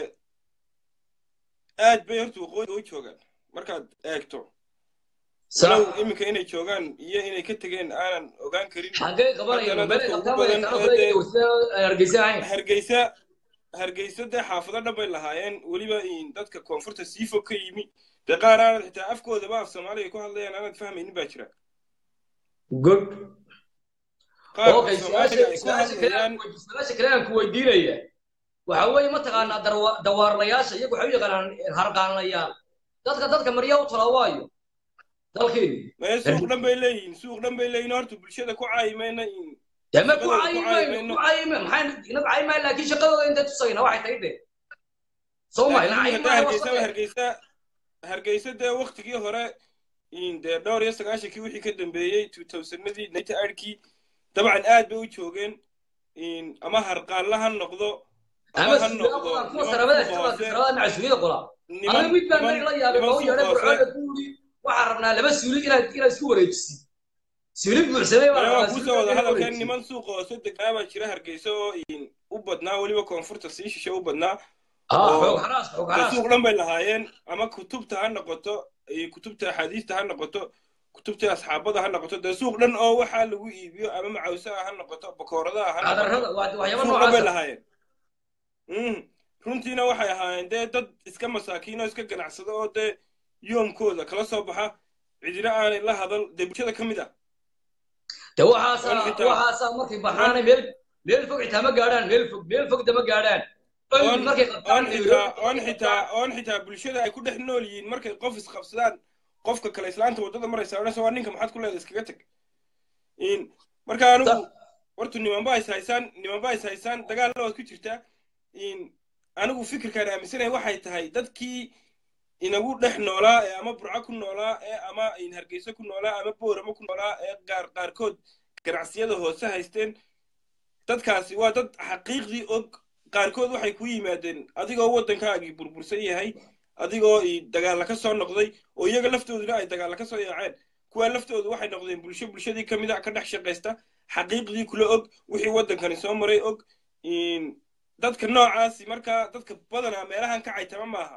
aad bay horta waqooyiga u joogaan markaad eegto walow iminka inay joogaan iyo inay ka tegeen aanan ogaan karin xagee qabanayaan Haddana bele dadka qabtaan ugu badan way ee dee- dawarsada hargeysa ahayn hargeysa hargeysa dee xaafado dhan bay lahaayeen weliba in dadka koonfurta sii fog ka yimi dee qaar aanad xitaa afkoodaba af soomaaliga ku hadlayaan aanad fahmaynin baa jira good qaabka okay soomaaliga ay ku su-aasha kale hadlayaan aan ku- su-aasha kale aan ku weydiinaya waxa weeye mataqaanaa darwa- dawaarlayaasha iyagu waxay u yaqaanaan harqaanlayaal dadka dadka marya u tala waayo dalkeenu mee suuq dhan bay leeyihiin suuq dhan bay leeyihiin horta bulshada ku caayimayna in dee ma ku shaqadooda ku cayimayno caayimayno. ku cayimay maxay inaga cayimayn laakiin shaqadooda intay tusayna waxay tahay de soo ma ina laakiin hadda cayimayn hargeysa hargeysa hargeysa dee waktigii hore in dee dhowr iyo sagaashankii wixii ka dambeeyey two thousandadii ninety eightkii dabcan aad bay u joogeen in ama harqaanla ha noqdo ama ha suuqyada noqdo qolaan kuwa niman sarabada suuqa sarabada hoose sarabada macsuuliyada qolaa niman aniga mid baan niman meel la yaabay niman oo yeedhay suuqa hoose burcooda ku yidhi waxaan rabnaa laba suuli inaad inaad isku wareejisid suuli buuxsamay baan Aniga rabnaa waan suuli kusoo wada inaad hadalkan wareejisid. niman suuqa hoose degnaa baa jira hargeysa oo in u badnaa weliba koonfurta sii shishe u badnaa ah oo- xoog xaraas xoog dee xaraas suuq dhan bay lahaayeen ama kutubta ha noqoto iyo kutubta axaadiista ha noqoto kutubta asxaabada ha noqoto dee suuq dhan oo waxaa lagu iibiyo ama macawsaha ha noqoto bakooradaha ha noqoto qadarrada waa waxyaabo suuq dhan bay noocaas lahaayeen Mm. runtiina waxay ahaayeen dee dad iska masaakiin oo iska ganacsada oo dee yoomkooda kala soo baxa cidina aanay la hadal dee bulshada ka mid ah de waxaasaa Oon xitaa- waxaasaa markay baxaanay meel meel fog xitaa ma gaadhaan meel fog meel fog dama gaadhaan oon oyn markay qabtaan oon xitaa oon xitaa oon xitaa bulshada ay ku dhex nool yihiin markay qof isqabsadaan qofka kale islaanta waddada maraysa odhanaysa waa ninka maxaad ku leedahay iskaga tag in marka anigu horta nimanba is haysaan nimanba is haysaan dagaalla waad ku jirtaa in anigu fikirkaan aaminsanahay waxay tahay dadkii inagu dhex noolaa ee ama burco ku noolaa ee ama in hargeysa ku noolaa ama boorama ku noolaa ee qaar qaarkood ganacsiyada hoose haysteen dadkaasi waa dad xaqiiqdii og qaarkood waxay ku yimaadeen adigoo waddankaagii burbursan yahay adigoo i dagaalla ka soo noqday oo iyaga laftooduna ay dagaalla ka soo yaaceen kuwaa laftoodu waxay noqdeen bulsho bulshadii ka mid a ka dhex shaqaysta xaqiiqdii kula og wixii waddankani soo maray og in dadka noocaasi markaa dadka badanaa meelahan ka caytama maaha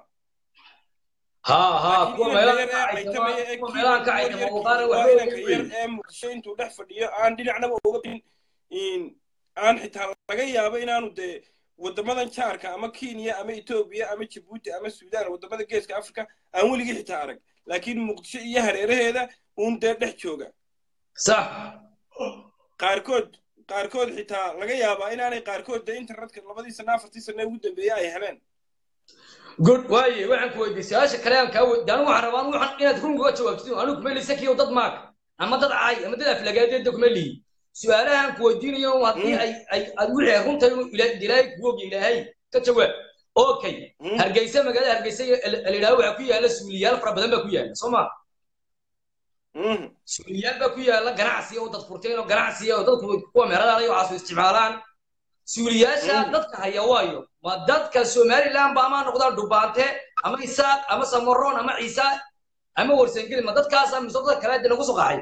haa haa laakiin kuwa inanka meelaha yar ka ee caytama caytamaya ee kuwa kii meelaha ka kuwa caytama yarkii waqaana waa waxba inanka ugu yar weyn ee muqdisho intuu dhex fadhiyo aan dhinacnaba uga bin in aan xitaa laga yaabo inaanu dee waddamadan jaarka ama kenya ama etoobiya ama jabuuti ama suudaan waddamada geeska afrika aan weligii xitaa arag laakiin muqdisho iyo hareeraheeda uun dee dhex jooga sax qaarkood qaarkood xitaa laga yaabaa inaanay qaarkood dee internetka labadii sana afartii sana ugu dambeeyey ay heleen good waaye waxaan ku weydiiyey su-aasha kale aan kaa weydiiyey anigu waxaan rabaa waxaan inaad run uga jawaabtid anigu kuma liisa kiyo dad maag ama dad caay ama dad aflagaadeeda kuma lihi su-aalahan ku weydiinayo haddii ay ay aad wixii ay runta inuu ila- ilaahay kugu ogi ilaahay ka jawaab okay Mm. hargeysa magaalada hargeysa layidhaha waxaa ku yaala suuliyaal fara badan baa ku yaala soo ma Mhm. suuliyaal baa ku yaala ganacsi oo dad furteen oo ganacsi oo dadku kuwa meheradaala iyo waxaas isticmaalaan suuliyaasha Mm. dadka haya waayo ma dadka somaliland ba ama noqdaan dhubaante ama isaaq ama samaroon ama ciisa ama warsangeli ma dadkaasa mise dadka kale de nagu suqaxay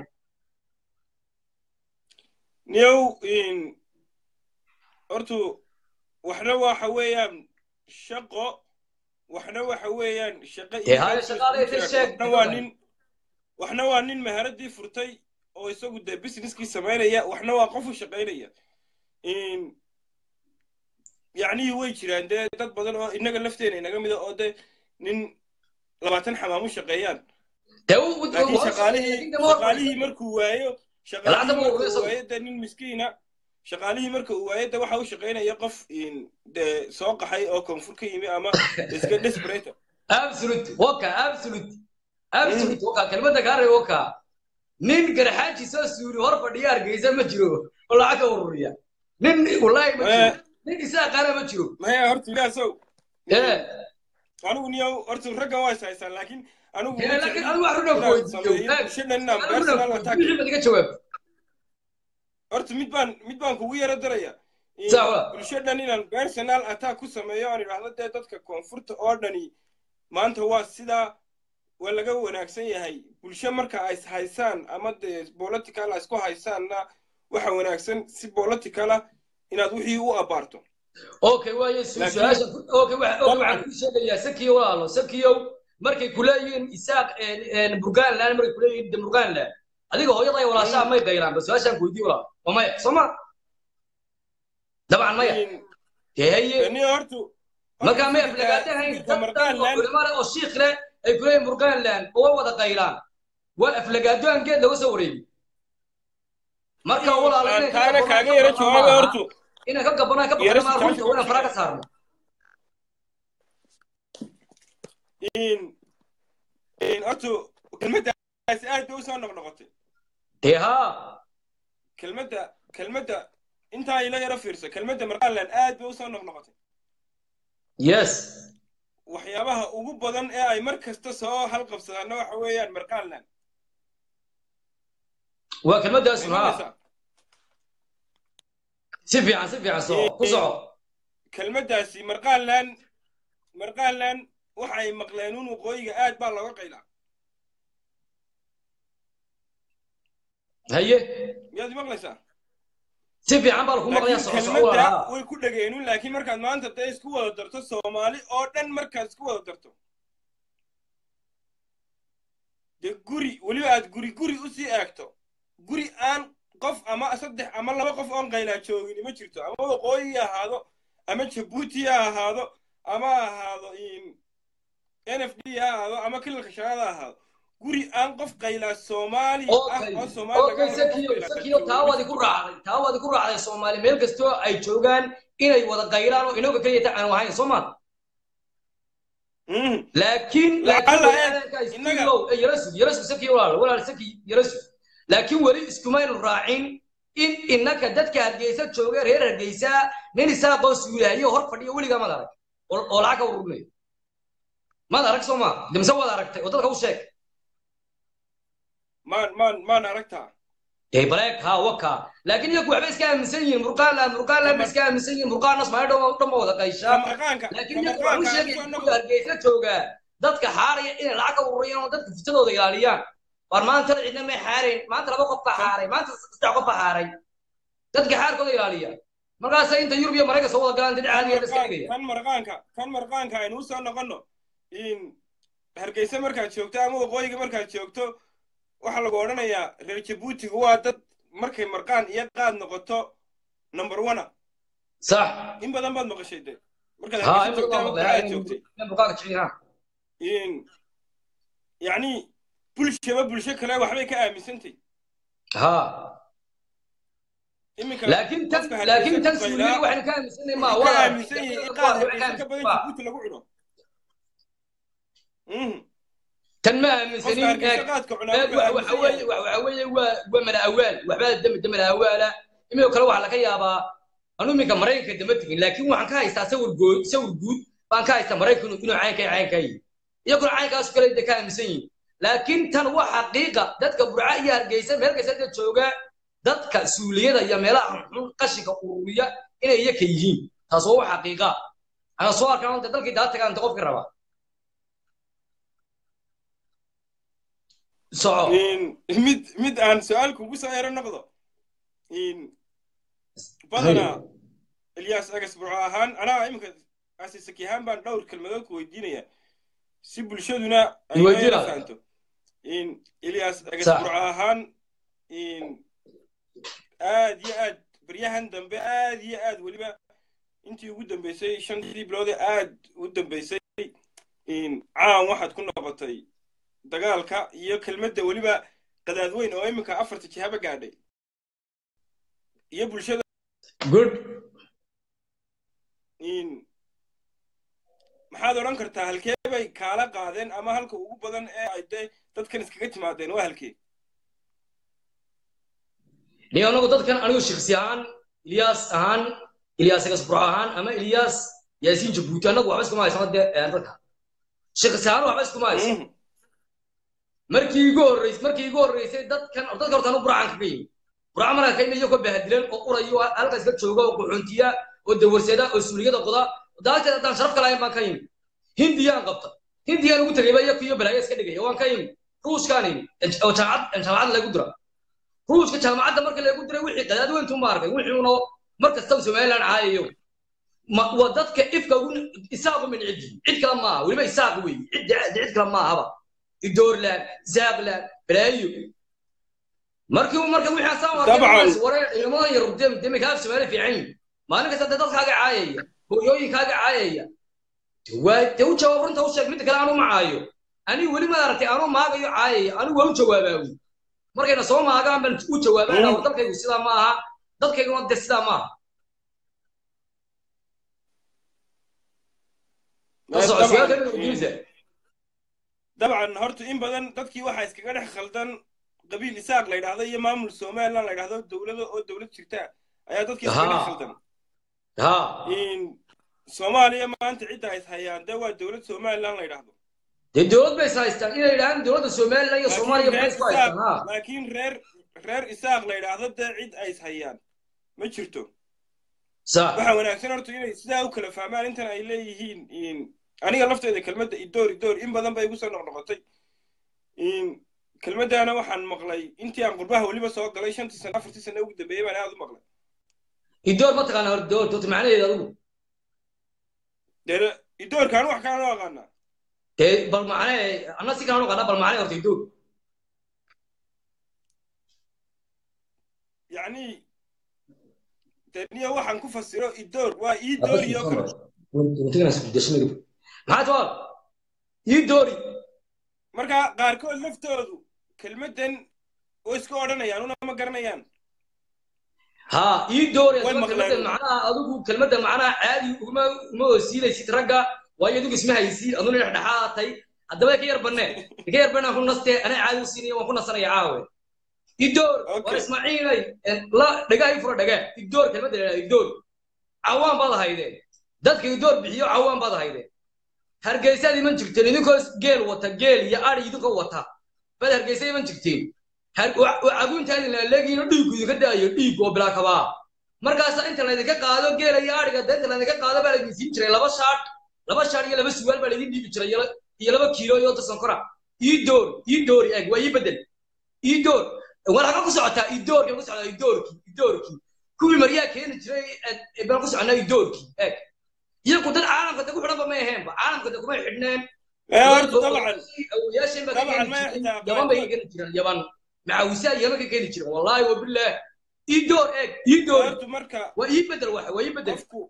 niyow in hortu waxna waxa weeyaan shaqo waxna waxa weeyaan shaqo Dee haya shaqaale isku intay jiraan. sheeg- waxna waa nin waxna waa nin meheradii furtay oo isagu dee businesskii samaynaya waxna waa qof u shaqaynaya in yacnihii way jiraan dee dad badan oo inaga lafteena inaga mida oo dee nin labaatan xamaam u shaqeeyaan dee u- u- laakiin u- shaqaalihii u- shaqaalihii markuu waayo Lacagta shaqaalihii ma marka ururiyo uu isagu. waayo dee nin miskiina shaqaalihii marka uu waayo dee waxa u shaqaynaya qof in dee soo qaxay oo koonfur ka yimi ama iska desperate absolute waka absolute absolute waka kelmadda kaa reeb waka nin garxaaji soo suuli hor fadhiya hargeysa ma jiro oo lacag ka ururiya nin wallaahi ma jiro Eh. nin isaa qaana ma jiro maya horta ilaasow ee anigu niyow horta ragga waa is haystaan laakiin anigu Dee, ma laakiin jecli anigu wax runaan ku inaan weydiiyo. sameeyo Eh. bulshadan inaan personal attack wixii baad iga jawaab horta mid baan mid baan kugu yaro daraya In Sax waa. bulshadan inaan personal attack ku sameeyo aan idhaahdo dee dadka koonfurta oo dhani maanta waa sidaa waa laga wanaagsan yahay bulsho marka ay is haysaan ama dee political ay isku haysaanna waxa wanaagsan si politicala inaad wixii u abaarto okay waaye su- Laakiin- su-aasha okay waxa- okay, Dabcan. waxaan kuu sheegayaa sakiyo walaalo sakiyow markay kuleeyihiin isaaq burgaanland markay kuleeyihiin demurgaanland adiga hooyada ay walaashaa may qayraan ba su-aashaan ku weydiiye walaalo waa maya soo ma dabcan maya In- dee haye ni hortu markaa may aflagaadahayn dad dhan oo culimo leh oo shiikh leh ay kuleeyihin burgaanland oo way wada qayraan waa aflagaado aan geed laga soo wareegi marka walaal aan inay taana kaaga yara jawaabay hortu inay ka gabanaa ka Yara baxana si runta waa inaan fara ka saarno in in hortu kelmaddaasi aad bay usoo noqnoqotay dee haa kelmadda kelmadda intaa ila yara fiirso kelmadda marqaland aad bay usoo noqnoqotay yes waxyaabaha ugu badan ee ay mar kasta soo halqabsadaanna waxa weeyaan marqaland waa kelmaddaas haa Imanaysaa? si fiican si fiican soco ku soco kelmaddaasi marqaland marqaland waxa ay maqleen un waqooyiga aad baa looga qaylaa haye miyaad maqlaysaa si fiican baa lagu maqlayaa laakiin soco soco kelmadda haa way ku dhageenun laakiin markaad maanta dee isku wada darto soomaali oo dhan markaad isku wada darto dee guri weliba aad guri guri usii eegto guri aan qof ama saddex ama laba qof oon qaylaa joogin ma jirto ama waqooyi ha ahaado ama jabuuti ha ahaado ama ha ahaado n f d ha ahaado ama kilalka shanaad ha ahaado guri aan qof qaylaa soomaali ah okay oo soomaali okay laga helo qof sakiyo qaylaa sakiyo taa waadi ku raacday taa waadi ku raacday soomaali meel kastoo ay joogaan inay wada qaylaan oo inaga keliya ta aan ahayn soo ma Mhm. laakiin Lacala, laakiin eh, innaga- yarasu yarasu saki walaal walaal saki yarasu laakiin weli iskumaynu raacin in innaka dadka hargeysa jooga reer hargeysa nin isaaqoo suulahayo hor fadhiyo weligaa maad arag oo oo lacag ka ururinayo maad arag soo ma dimse waad aragtay oo dadka u sheeg maan maan maan aragtaa dee baleeg haa waka laakiin iyaku waxba iska aaminsan yihiin murqaanland murqaanland ba iska aaminsan yihiin murqaannas maayo dhan dhan ba wada qayshaa kamarqaanka laakiin iyaku waxu kamarqaanka sheegay kusoo kuwa noqo hargeysa joogaa dadka xaaraya inay lacag ka ururiyaan oo dadka fitadooda ilaaliyaan war maanta cidna may xaarayn maanta laba qof baa xaaray maanta saddex qof baa xaaray dadka xaarkooda ilaaliya markaasa inta yurub iyo maraykan soo wada galaan dad caadiya la iska dhigaya kan marqaanka kan marqaanka aynu usoo noqono in hargeysa markaad joogto ama waqooyiga markaad joogto waxaa lagu odhanayaa reer jabuutiga waa dad markay marqaan iyo qaad noqoto number one sax in badan baad maqashay de markaad haa hargeysa in joogto badan ama baa quraad joogtay murqaanka jecin ha in yacni bulshaba bulsho kale waxbay ka aaminsantay ha iminka laakiin tan qofka laakiin tan hargeysa ku suuliya qaylaa waxaynu ka aaminsanay ma wuxuu ka waa aaminsan yahay in qaad hargeysa ka badan jabuuti lagu cuno Mhm. tan ma qofka aaminsanin hargeysa qaadka cunaa eeg wuxuu waxa aaminsan weeye yahay waxa weeye waa waa mala awaal waxbaa dam damala awaala imika kale waxaa laga yaabaa anu iminka maraykanka dama tegin laakiin waxaan ka haystaa sawir goo sawir guud baan ka haystaa maraykanku inuu caynka caynka yihi iyaguna caynkaas kale de ka aaminsan yihin laakiin tan waa xaqiiqa dadka burca iyo hargeysa meel kasta da jooga dadka suuliyada iyo meelaha xun qashinka ururiya inay iyaka yihiin taas waa wax xaqiiqa ana soo arkaan inta dalkii daa tagaan inta qofkii raba soco in mid mid aan su-aal kugu soo ero noqdo in badanaa ilyas agas burco ahaan anaa iminka asisaki ahaan baan dhowr kelmadood ku weydiinaya si bulshaduna ay Weydiina. la fahanto in ilyas agas Sax. burco ahaan in aad iyo aad baryahan dambe aad iyo aad weliba intii ugu dambeysay shantii biloodee aad u dambeysay in caan waxaad ku noqotay dagaalka iyo kelmadda weliba qadaad weyn oo iminka afarta jihaba gaadhay iyo bulshada good in maxaad odhan kartaa halkee bay kaala qaadeen ama halka ugu badan ee ay dee dadkan iskaga timaadeen waa halkee ni anagu dadkan anigu shaksi ahaan ilyas ahaan ilyas agasbur ahaan ama ilyas yaasiin jabuuti anagu waxba iskuma haysano dee ee dadka shaksi ahaan waxba iskuma hayso Mhm. markii igu horreysay markii igu horreysay dadkan dadka horta anu burcaan kaga yimi burca markaa ka yimi iyagoo bahadilan oo urayo halkaas ka jooga oo quxuntiya oo dawarsada oo suuliyada qoda daagteed haddaan sharaf ka lahayn baan ka yimi hindiyaan qabta hindiyaan ugu tegayba iyaku iyo balaayo iska dhigaya waan ka yimi ruushkaan yimi oo jaamacad jaamacad lagu dira ruushka jaamacadda marka lagu diray wixii qadaad weyntu ma arkay wixiuna mar kastaba somaliland caayayo ma waa dadka ifka ugu isaaqu min ciddi cid kale maaha weliba isaaq wey cid cid kale maahaba idoorland zaaqland balaayo markii marka wixii asaan Dabcan. waree ciidamadan yar dem demikaaf soomaali fiican yihin maalin kasta dee dadkaaga caayaya hooyooyinkaaga caayaya waa dee u jawaab runta u sheeg midda kale aanu ma caayo anigu weli ma aragtay anuu maagayo caayaya anigu waa u jawaabaa wy markayna soo maagaan baan u jawaabana war dalkaygu sidaa ma aha dadkayguna de sidaa ma aha ka soco su-aalka inaad weydiinaysaa dabcan horta in badan dadkii waxaa iskaga dhex khaldan qabiil isaaq la yidhaahdo iyo maamul somaliland la yidhaahdo dowlado oo dowlad jirta ayaa dadkii iskaga dhex Haa. khaldan ha in soomaaliya maanta cidda ay hayaan dee waa dowlad somaliland la yidhaahdo dee dowlad bay is haystaan inay yidhahdaan dowladda somaliland iyo soomaaliya maxay reer isku haystaan ha isaaq laakiin reer reer isaaq la yidhaahdo dee cid ay hayaan ma jirto sax waxaa wanaagsan horta inay sidaa u kala fahmaan intan ay leeyihiin in aniga lafteeda kelmadda idoor idoor in badan bay igu soo noqnoqotay in kelmaddaana waxaan maqlay intii aan qurbaha weliba soo galay shantii sano afartii sano ugu dambeeyey baan aad u maqlay idoor ma taqaana hor doorta horta macnaheeda adigu dee idoorkaan wax kalaan u aqaanaa dee bal macnee anna si kalaan u qanaa bal macnee horta idoor yacni dee niyo waxaan ku fasiro idoor waa ii dooriyo kale maxaa jawaab ii doori marka qaarkood laftoodu kelmaddan oo iska odhanayaan una ma garanayaan ha ii doori Way adigo maqleen. kelmadda macnaha adigu kelmadda macnaha caadi uguma uma hoosiinaysid ragga waayo adigu isma haysiin aduna dhexdhexaatay haddaba ka yar banne ka yar banne aan ku nastee anaa caadi u siinaya waan ku nasanaya caawe idoor Okay. war ismaaciilay la dhagaa ii fura dhagaa idoor kelmadda la yidhahda idoor cawaan baad ahaydeen dadka idoor bixiyo cawaan baad ahaydeen hargeysaad iman jirteen idinkoo geel wata geel iyo ari idinkoo wata baad hargeysa iman jirteen Har- wa- wa- caguuntaadi laaleegiino dhiiggu idinka daayo dhiig oo bilaa kabaa markaasa inta laydinka qaado geela iyo ariga dee inta laydinka qaado baa laydin siin jiray laba shaadh laba shaadh iyo laba suwaal baa laydin dhiibi jiray iyo la- iyo laba kiilo iyo ota sonkora ii door ii doori eeg waa ii bedel ii door war haka ku socotaa ii doorki ku socotaa ii doorki ii doorki kuwii maryaa keeni jiray ee- ee baan ku soconaa ii doorki eeg iyagu dad caalamka de ku xidhanba may aheenba caalamka de kumay xidhneen ee horta dabcan awoyaasheen baa ka طبعاً keeni ما jiray يحتاج yaban bay ka keeni jireen yaban macawisaa yaban ka keeni jireen wallaahi wabilaah ii door eeg ii door horta marka waa ii bedel waxa waa ii bedel qofku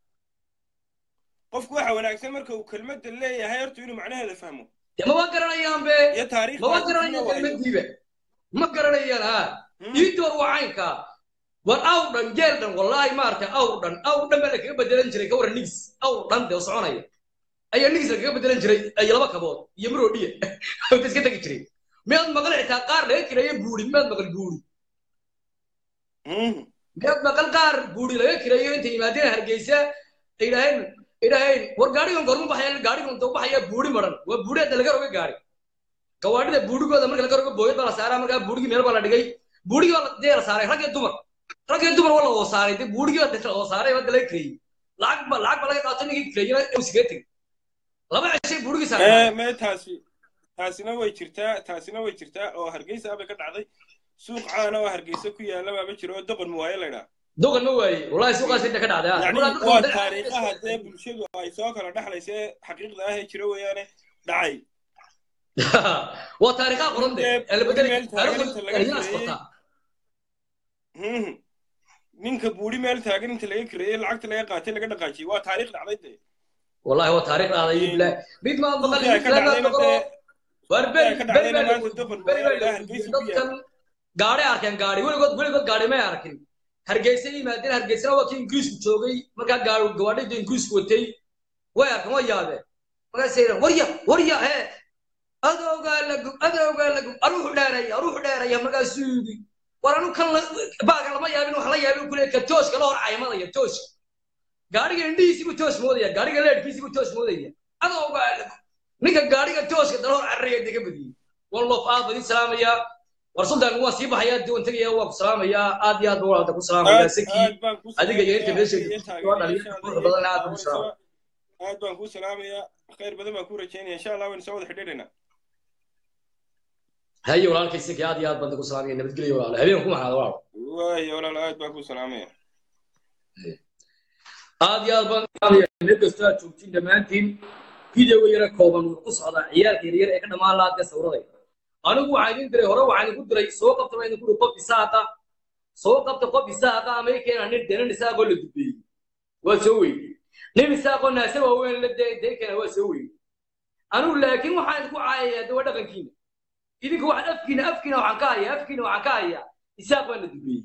qofku waxa wanaagsan marka uu kelmadda leeyahay horta inuu macnaheeda fahmo dee maba garanayaan be iyo taariikhda maba ay ku garanayaan waayo. kelmadiiba ma garanayaan ha Hmm. ii door waa caynkaa war awr dhan geel dhan wallaahi maaragtay awr dhan awr dhan baa lakaga bedelan jiray ka waran nigis awr dhan dee oo soconaya ayaa nigis lakaga bedelan jiray iyo laba kabood iyo maroodhiya oo iska tegi jiray miyaad maqal xitaa qaar laga kireeyo buuri miyaad maqal buuri Hmm. miyaad maqal qaar buuri laga kireeyo intay yimaadeen hargeysa ay idhaaheen idhaaheen war gaadhigan gorma baxaya gaadhigan doo baxaya buuri maran waa buuri hadda laga roga gaadhi gawaadhida buurigooda marka laga rogo booyad baa la saaraa markaa buurigii meel baa la dhigay buurigii baa la- dee la saaray rag iyo dumar rag iyo dumar waa la oo saaray dee buurigii baa la oo saaray hadda laga kireeyey lacag ba lacag baa laga qaato ninkii kireeyena uu iskaga tegey laba cishay buurigii ee saaray mee taasi taasina way jirtaa taasina way jirtaa oo hargeysa bay ka dhacday suuq caana oo hargeysa ku yaala baaba jiro oo doqon muwaaye la ydhaa doqon ma waaye wallahi suuqaas inta ka dhacday ah. yacni Markaa dadka waa wadada- taariikhaha dee bulshadu ay soo kala dhexlaysa ee xaqiiqda ah ee jira weeyaane dhacay waa taariikhaha qoran de Meel- ee la bedelay meel taagan inta laga taariikhdaas kireeyey. qortaa Hmm. ninka buuri meel taagan inta laga kireeyey lacagta laga qaatay laga dhaqaajiyey waa taariikh dhacday dee wallahi waa taariikh dhacday Hmm. bilaa mid ma maqal Suuqii ay ka dhacdayna dee war beri ka beri dhacdayna baa la maanta doqon beri baa la muwaaye hargeysa ku dadkan gaadhi arkeen gaadhi weligood weligood gaadhi may arkin hargeysa yimaadeen hargeysana waa kii ingiriisku joogay markaa gaadhi gawaadhida ingiriisku watay way arkeen way yaabeen markaasay yidhahan warya warya hee adoogaa lagu adoogaa lagu aruuxu dheeraya aruuxu dheeraya markaasuu yidhi war anu kan la- baaga lama yaabin wax la yaabin kule ka tooska la hor caymadaya tooska gaadhiga indhihiisiibuu toos moodaya gaadhiga leedhkiisiibuu toos moodaya adoogaa lagu ninka gaadhiga tooska dala hor cararaya dega badiyey wan loof aad baan idin salaamayaa war sultan waan sii baxayaa diwan tegaya waan ku salaamayaa aad iyo aad baan walaada ku salaamayaa saki adiga iyo inta meesha soo dhaliya quruxda badan aad baan ku salaamaya aad baan kuu salaamayaa khayr badan baan kuu rajaynaya insha allah waynu soo wada xidhiidhaynaa haye walaalkay saki aad iyo aad baan ku salaamaya nabadgelyo walaalo habeen ku maxaada walaalo waayo walaal aad baan kuu salaamaya aad iyo aad baan salaamaya meel kastoo aad joogtiin dhammaantiin videoga yara kooban wuu ku socdaa ciyaalka yaryar ee ka dhammaan lahaa dee sawiraday anigu waxaan idin diray hore waxaan idinku diray soo qabta baan idinku diray qof isaaqa soo qabta qof isaaqa ama i keena nin dee nin isaaqoo la dubeeyey waa soo weydey nin isaaqoo naase waaweyn la dee dee keena waa soo weydey anigu laakiin waxaan idinku caayayaa de waa dhaqankiina idinka waxaan afkiina afkiina waxaan ka hayaa afkiina waxaan ka hayaa isaaq baa la dubeeyey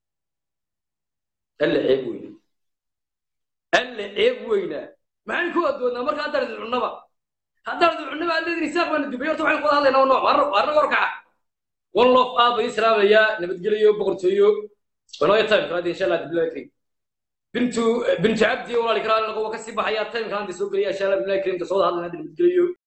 alle ceeb weyna alle ceeb weyna maxayn ku adoonnaa marka haddaan idin cunnaba haddaan idin cunnaba aad leedin isaaq baa la dubeeyey horta waxaan ku wada hadlaynaa nooc waarna warkaca one love aad bay islaamayaa nabadgelyo boqortooyo wanooya time kalaadi insha allah bilahi kariim bintu bintu cabdi walaali karaali noqo waa kasii baxayaa time kalaadi soo gelaya insha allah bilahi kariimka soo wada hadlayna nabadgelyo